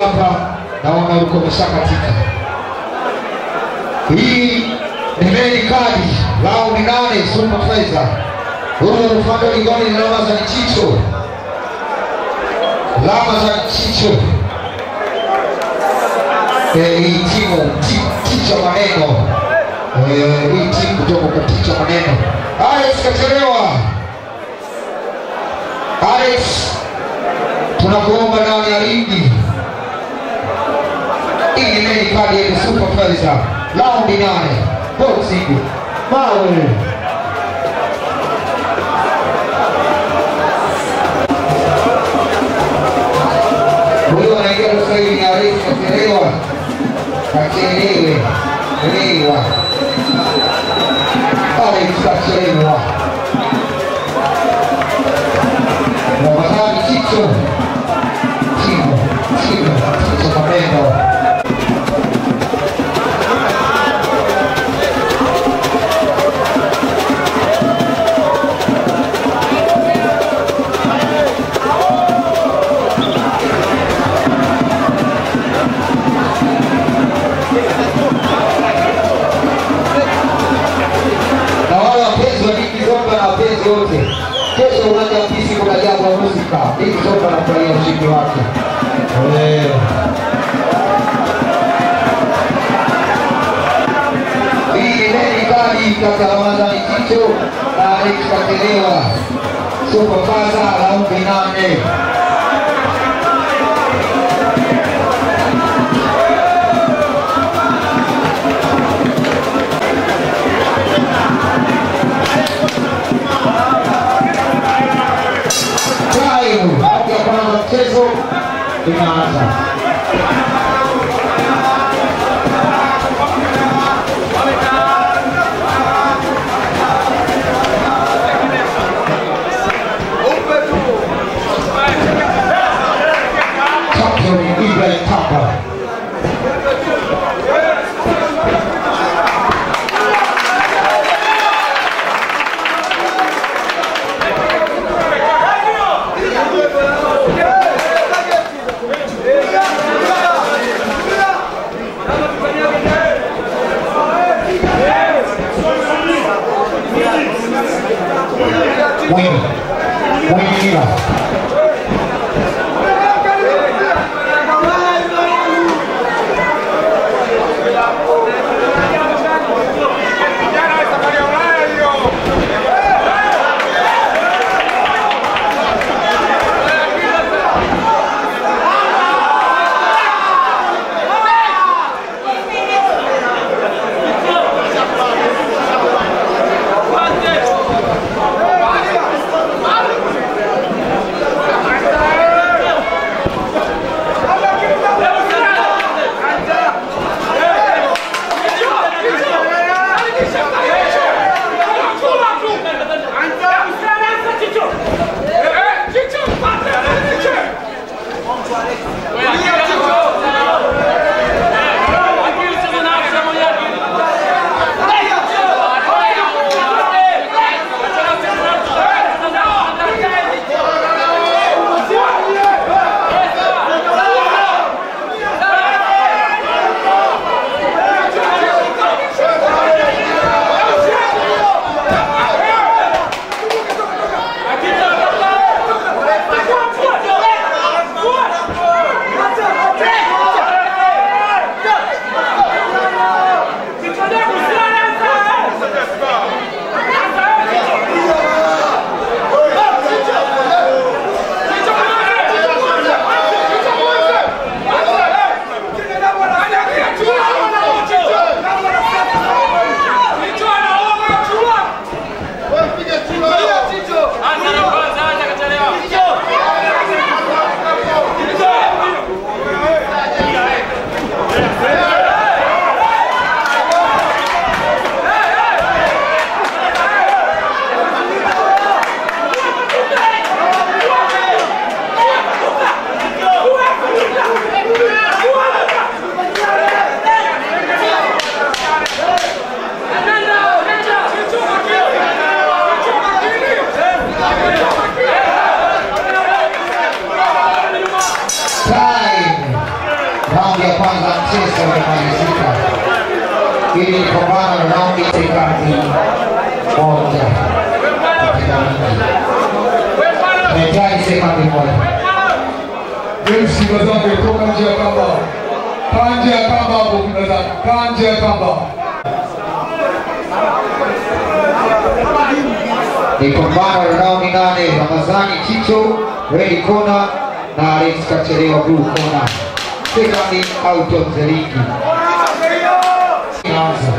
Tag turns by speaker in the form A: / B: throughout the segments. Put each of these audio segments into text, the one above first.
A: hapa naona ulikuwa umeshakatika. Hii ni meni kadi raundi nane Super Faiza. Huyu upande wa ligoni ni alama za Chicho, alama za Chicho. Eh, hii timu ti- ticha maneno Eh, hii timu kutoka kwa ticha maneno. Alex kachelewa. Alex, tunakuomba ndani ya ligi hii ni meni kadi ya Super Faiza raundi nane boxing mawe huyo anaingia sasa hivi ni Alex kachelewa kachelewe lewa Alex kachelewa Ramadhani Chicho Timo Timo Chicho Mapendo na wale wapenzi wa Diki Zomba na wapenzi wote, kesho uwanja wa Pisi kuna jambo la muzika. Diki Zomba anafurahia ushindi wake. Eh. Hii ni meni kali kati ya Ramadhani Chicho na Alex Katelewa, Super Faza raundi nane. Time raundi ya kwanza mchezo inaanza. Champion Ibrahim Tamba. Mwinyi. Mwinyi Mila. Raundi ya kwanza mchezo umemalizika. Hili ni pambano la raundi sekandi moja. Tunahitaji sekandi moja.
B: James Kibazambe toka nje ya kamba. Kaa nje ya kamba hapo Kibazambe. Kaa nje ya kamba.
A: Ni pambano la raundi nane. Ramadhani Chicho red corner na Alex Kachelewa blue corner. Sekandi out of the ring. Inaanza.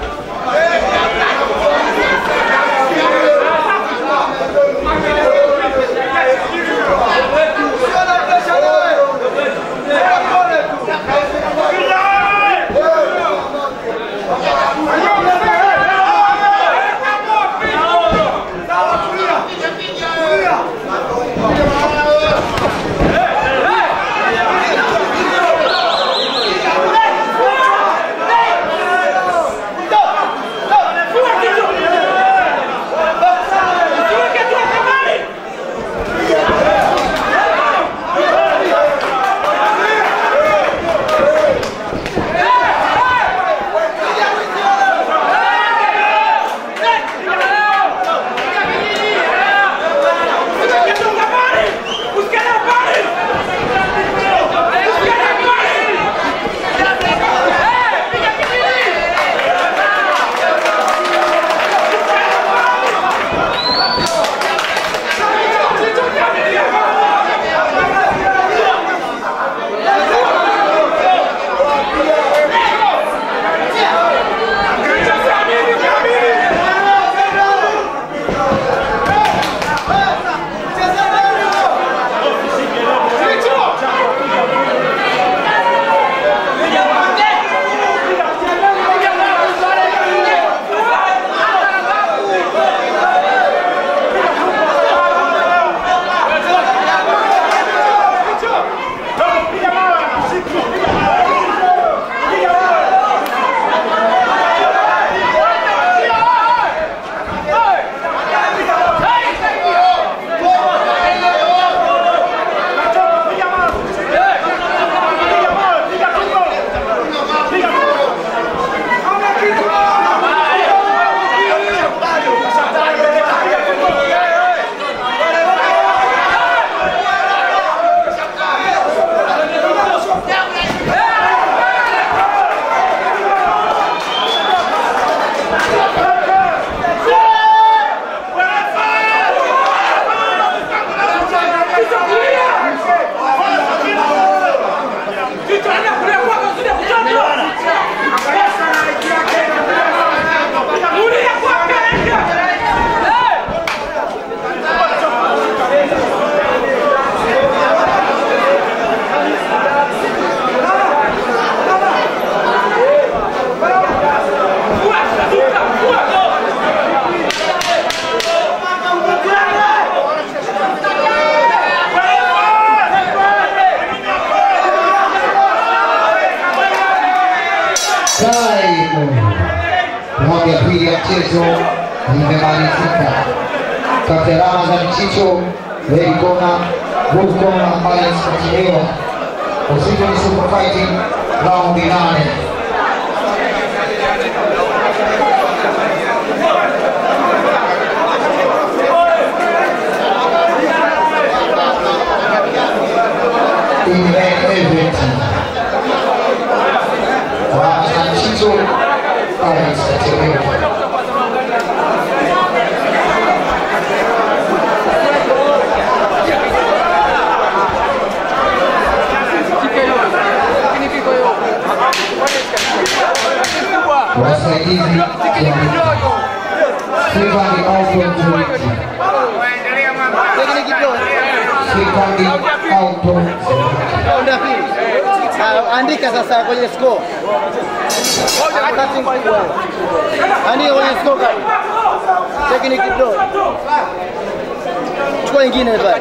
A: Time. Raundi ya pili ya mchezo imemalizika. Kati ya Ramadhan Chicho, red corner, blue corner, Alex Kachelewa. Uzito ni super fighting raundi nane. In the event. Ramadhan Chicho, Alex Kachelewa. wasaidizi Stefani Auto Mzuriki, Stefani Auto Mzuriki.
C: Raundi ya pili. Ah, Andika sasa kwenye score. Wakati mkubwa. Andika kwenye score kali. Technique draw. Chukua ingine pale.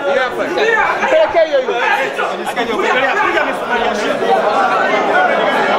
C: Pelekea hiyo hiyo.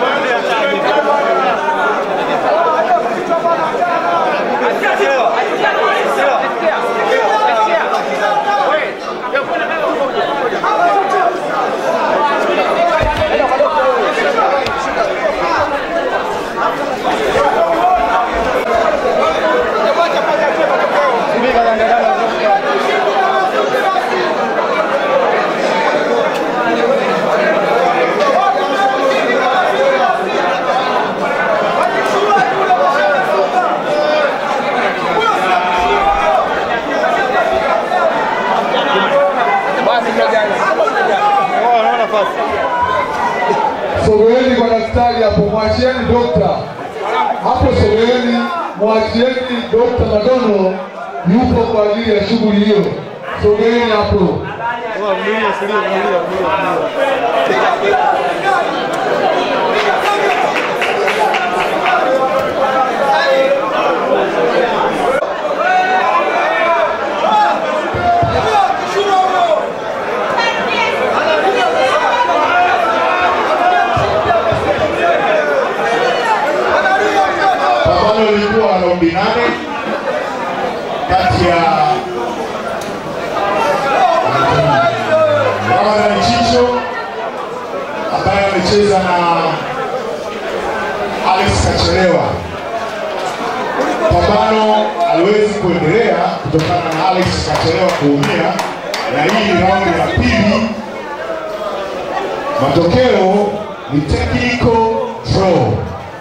B: sogeeni kwa daktari hapo, mwachieni dokta hapo, sogeeni, mwachieni dokta Madono yupo kwa ajili ya shughuli hiyo. Sogeeni hapo.
D: Pambano lilikuwa raundi nane kati ya Ramadhan Chicho ambaye amecheza na Alex Kachelewa. Pambano aliwezi kuendelea kutokana na Alex Kachelewa kuumia, na hii ni raundi ya pili. Matokeo ni technical draw.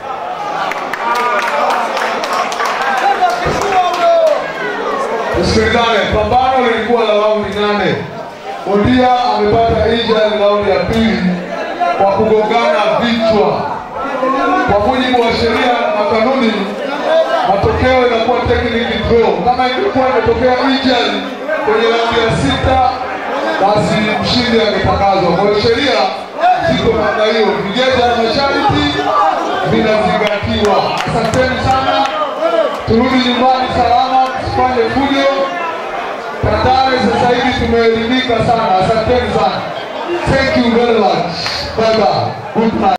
B: Tusikilizane, pambano lilikuwa la raundi nane. Bondia amepata injury raundi ya pili kwa kugongana vichwa. Kwa mujibu wa sheria na kanuni, matokeo inakuwa technical draw. Kama ingekuwa imetokea injury kwenye raundi ya sita, basi mshindi angetangazwa. Kwa hiyo sheria ziko namna hiyo, vigezo na masharti vinazingatiwa. Asanteni sana, turudi nyumbani salama, tusifanye fujo. Tandale sasa hivi tumeelimika sana, asanteni sana. Thank you very much. Bye bye. Good night.